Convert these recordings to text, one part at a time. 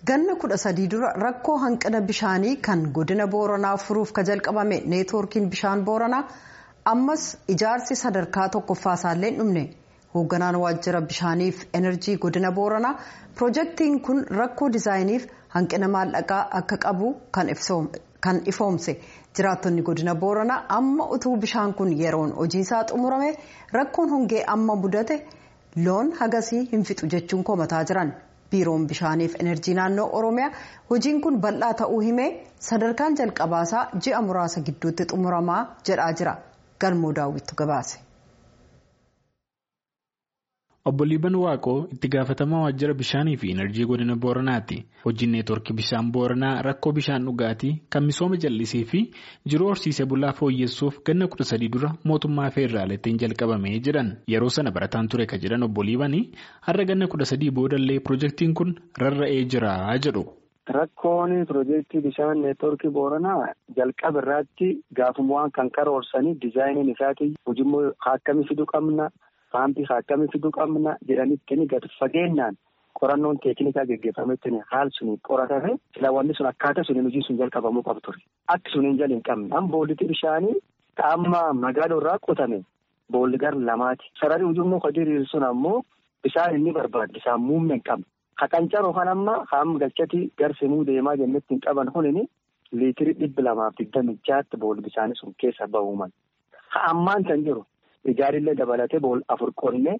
ganna kudha sadii dura rakkoo hanqina bishaanii kan godina booranaa furuuf ka jalqabame neetwoorkiin bishaan booranaa ammas ijaarsi sadarkaa tokkoffaasallee hin dhumne hoogganaan waajjira bishaaniif enerjii godina booranaa piroojeektiin kun rakkoo diizaayiniif hanqina maallaqaa akka qabu kan ifoomse jiraattonni godina booranaa amma utuu bishaan kun yeroon hojiisaa xumurame rakkoon hongee amma mudate loon hagasii hin fixu jechuun komataa jiran. biiroon bishaaniif enerjii naannoo oromiyaa hojiin kun bal'aa ta'uu himee sadarkaan jalqabaasaa ji'a muraasa gidduutti xumuramaa jedhaa jira galmoo daawwittu gabaase. obbo liiban waaqoo itti gaafatamaa waajjira bishaanii fi enerjii godina booranaati hojiin neetwoorkii bishaan booranaa rakkoo bishaan dhugaatii kan misooma jallisii fi jiruu horsiisee bulaa fooyyessuuf ganna kudha sadii dura mootummaa feeraaleetiin jalqabamee jedhan yeroo sana barataan ture ka jedhan obbo liibanii har'a ganna kudha sadii boodallee piroojeektiin kun rarra'ee jira jedhu. Rakkoon piroojeektii bishaan neetwoorkii booranaa jalqaba irratti gaafumaan kan karoorsanii diizaayiniin isaatii hojimmoo akkamii fiduu qabna. Paampii akkamii fiduu qabna jedhanitti gadi fageenyaan qorannoon teeknikaa geggeeffametti haal suni qoratame silaawwanni sun akkaataa suniin hojii sun jalqabamuu qabu ture. Akki suniin jala hin qabne amma boollitti bishaanii amma magaalaa irraa qotame boolli gara lamaati. Sararri ujummoo kadiriir sun ammoo bishaan inni barbaadu bishaan muumme hin qabne. Haqancaroo kan amma haam galchati garsimuu deemaa jennetti hin qaban hunini liitirii dhibba lamaaf digdami jaatti boolli bishaanii sun keessa bahuuman. Ammaan kan jiru. Ijaarillee dabalatee bool afur qonnee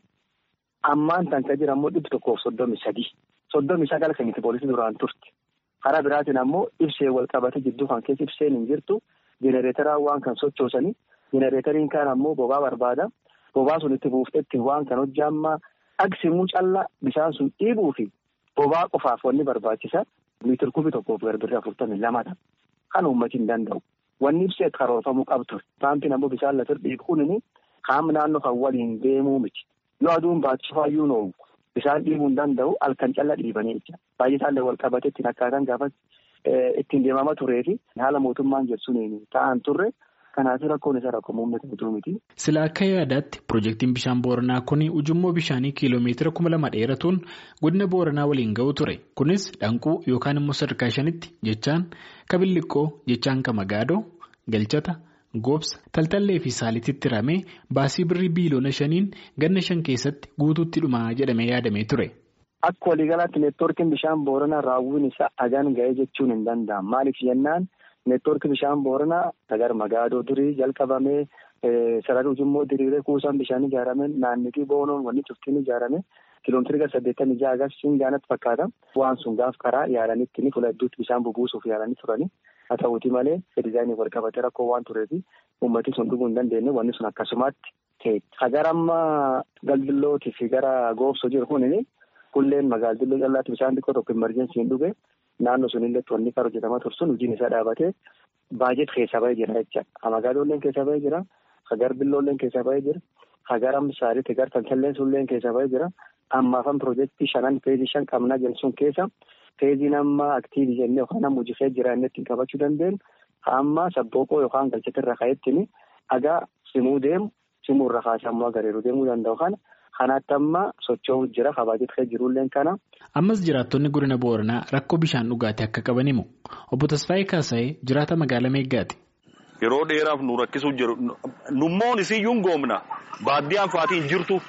ammaan tan ka jira ammoo dhibbi tokkoof soddomi sadii soddomi sagal kan itti poolisii duraan turte karaa biraatiin ammoo ibsee wal qabate jidduu kan keessa ibseen hin jirtu jenereeteraan waan kan sochoosanii jenereeteriin kaan ammoo bobaa barbaada bobaa sun itti buuftetti waan kan hojjaammaa dhagsimuu callaa bishaan sun dhiibuu fi bobaa qofaaf wanni barbaachisa miitir kubii tokkoof garbirri afurtamii lamadha kan uummati hin danda'u wanni ibsee karoorfamuu qabdu paampiin ammoo bishaan lafa dhiibuun Qaama naannoo kan waliin deemuu miti. Yoo aduun baachuu faayyuu noomu bishaan dhiibuu hin danda'u halkan calla dhiibanii jecha. Baay'ee isaallee wal qabate ittiin akkaataan gaafa ittiin deemama turee fi haala mootummaan jedhuun ta'an turre kanaaf rakkoon isa rakkoo muummata bituu miti. Sila akka yaadaatti piroojeektiin bishaan booranaa kun ujummoo bishaanii kiiloomeetira kuma lama dheeratuun godina booranaa waliin ga'u ture. Kunis dhanquu yookaan immoo sadarkaa shanitti jechaan kabilliqqoo jechaan kamagaadoo galchata. Goobsa taltallee fi saalititti hiramee baasii birrii biiliyoona shaniin ganna shan keessatti guutuutti dhumaa jedhamee yaadamee ture. Akka waliigalaatti neetwoorkiin bishaan booranaa raawwiin isaa hagaan ga'ee jechuun hin danda'amu. Maaliif jennaan neetwoorkii bishaan booranaa sagar magaadoo durii jalqabamee sarara ujummoo diriiree kuusaan bishaan ijaaramee naannitii boonoon wanni cuftiin ijaarame kiiloomeetira gara saddeettamii jaha agarsiisuun gaanatti fakkaata. Waan sun gaaf karaa yaalanitti ni fuula hedduutti bishaan bubuusuuf yaalanii turani. Haa ta'uuti malee diizaayinii wal qabatee rakkoo waan tureefi uummatni sun dhuguu hin dandeenye wanni sun akkasumatti ta'e. Gara amma galdillootii fi gara goobsoo jiru kunii kulleen magaaldilloo callaatti bishaan xiqqoo tokko imerjensii hin dhuge naannoo sunillee wanni kan hojjetamaa ture sun hojiin isaa dhaabatee baajet keessa bahee jira jecha. Magaaloolleen keessa bahee jira. Hagar billoolleen keessa bahee jira. Hagar amsaariitti gar tantalleen sunilleen keessa bahee jira. Ammaafan piroojeektii shanan peejii shan qabnaa jedhu sun keessa. Feeziin amma aktiivii jennee yookaan amma hojii jira inni ittiin qabachuu dandeenyu amma sabbooqoo yookaan galchate irra ka'ettini dhagaa simuu deemu simuu irra kaasee ammoo agareeru deemuu danda'u kana kanaatti amma socho'uu jira kabaajetee jirullee kana. Ammas jiraattonni godina Booranaa rakkoo bishaan dhugaatii akka qaban himu. Obbo Tasfaayee Kaasa'ee jiraata magaalaa Meeggaati. Yeroo dheeraaf nu rakkisuu jiru nummoon isiyyuu hin goomna baaddiyaan faatiin jirtu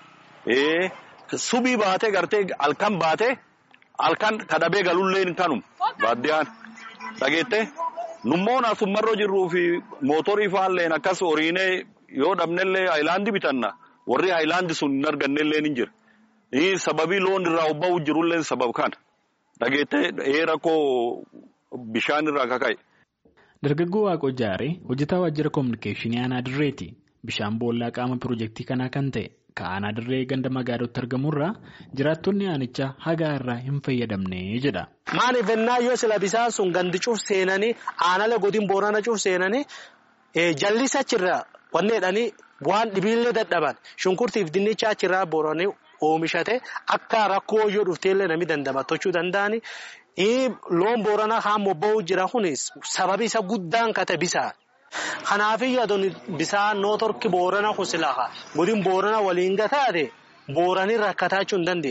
subii baatee gartee halkan baatee. Halkan kadhabee galullee kanum baaddiyaan dhageette nummoon asummarra jirruu fi mootorii faalleen akkas horiinee yoo dhabnellee haayilaandii bitanna warri haayilaandii sun hin argannellee ni jira. Sababii loon irraa obba'uu jirullee sabab kana dhageette rakkoo bishaan irraa kaka'e. Dargaggoo Waaqoo Jaaree hojjetaa waajjira koominikeeshinii aanaa dirreeti. Bishaan boollaa qaama piroojeektii kanaa kan ta'e. Ka'aanaa dirree ganda magaalatti argamurraa jiraattonni aanichaa hagaa irraa hin fayyadamne jedha. Maaliif ennaa yoo sila bisaan sun gandi cuuf seenanii aanala godin boorana cuuf seenanii jallisa achirraa wanni jedhanii waan dhibiillee dadhaban shunkurtiif dinnicha achirraa booranii oomishate akka rakkoo yoo dhufteellee namni dandamatochuu danda'ani. Loon booranaa haan bobba'uu jira kunis sababi isa guddaan kate bisaan. Kanaafii aduun bisaan nootorki boorana kusilaha godin boorana waliin gataate booranii rakkataa jechuun hin dandeenye.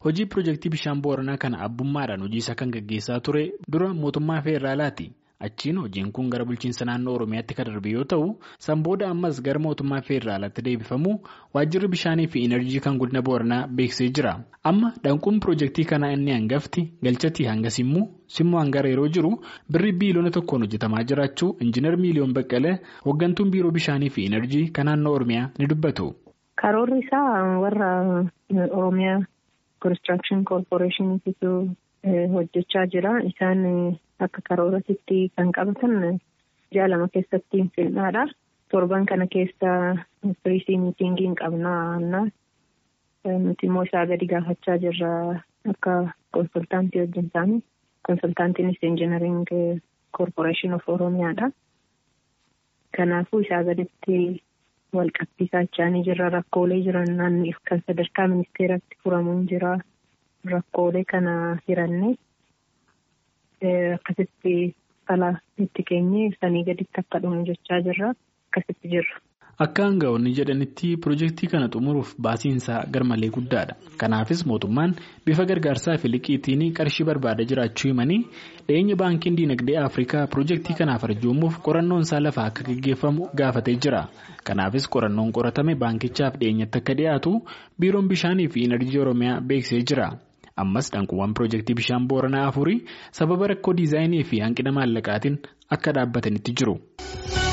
Hojii piroojeektii bishaan booranaa kana abbummaadhaan hojii isaa kan gaggeessaa ture dura mootummaa feeraalaati. Achiin hojiin kun gara bulchiinsa naannoo Oromiyaatti kan darbe yoo ta'u, san booda ammas gara mootummaa feeraalaatti deebifamu waajjirri bishaanii fi inerjii kan godina booranaa beeksisee jira. Amma dhanquun piroojeektii kanaa inni hangafti galchatii hanga simmuu simmuu hangara yeroo jiru birri biiliyoona tokkoon hojjetamaa jiraachuu injiinar miiliyoon baqqalee hooggantuun biiroo bishaanii fi inerjii kan naannoo Oromiyaa ni dubbatu. Karoorri isaa warra Oromiyaa Konistiraakshon Koorporeeshiniitu hojjechaa jira. Isaan akka karooratitti kan qabatan ji'a lama keessatti filnaadha. Torban kana keessa firiisii miitingiin qabnaa. Nuti immoo isaa gadi gaafachaa jirra akka konsultaantii wajjin isaanii. Konsultaantiinis injinariing koorporeeshin of Oromiyaadha. Kanaafuu isaa gaditti wal qabsiisaa jiraanii jirra. Rakkoolee jiran naannoo kan sadarkaa ministeeratti furamuun jira. Rakkoolee kana hiranne akkasitti fala itti keenye sanii gaditti akka dhumu jechaa jirra. Akkasitti jirra. Akka aanga'oonni jedhanitti piroojeektii kana xumuruuf baasiinsaa garmalee guddaadha. Kanaafis mootummaan bifa gargaarsaa fi liqiitiin qarshii barbaada jiraachuu himanii dhiyeenya baankiin diinagdee Afrikaa piroojeektii kanaaf arjoomuuf qorannoon isaa lafaa akka gaggeeffamu gaafatee jira. Kanaafis qorannoon qoratame baankichaaf dhiyeenyatti akka dhiyaatu biiroon bishaanii fi inerjii Oromiyaa beeksisee jira. Ammas dhanquuwwan piroojeektii bishaan booranaa afurii sababa rakkoo diizaayinii fi hanqina maallaqaatiin akka dhaabbatanitti jiru.